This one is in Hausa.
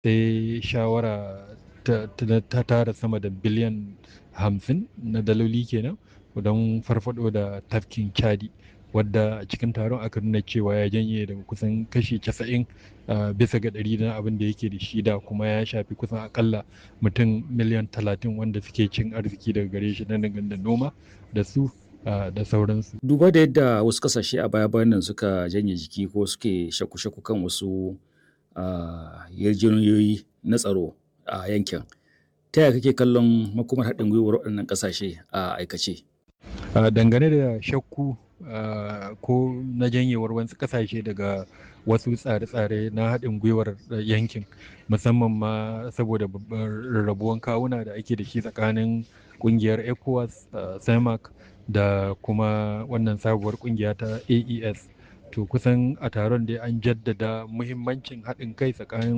sai shawara ta, ta, ta tara sama da biliyan hamsin na daloli kenan don farfado da tafkin chadi wadda a cikin taron aka nuna cewa ya janye daga kusan kashi 90 bisa ga ɗari na abin da yake da shi da kuma ya shafi kusan akalla mutum miliyan 30 wanda suke cin arziki daga gare shi na da noma da su da sauransu. Duba da yadda wasu kasashe a baya bayan nan suka janye jiki ko suke shaku-shaku kan wasu yarjejeniyoyi na tsaro a yankin. Ta yaya kake kallon makomar haɗin gwiwar waɗannan ƙasashe a aikace? Dangane da shakku ko na janyewar wasu ƙasashe daga wasu tsare-tsare na haɗin gwiwar yankin musamman ma saboda rarrabuwan kawuna da ake da shi tsakanin ƙungiyar ECOWAS, CEMAC da kuma wannan sabuwar ƙungiya ta AES. To kusan a taron dai an jaddada muhimmancin haɗin kai tsakanin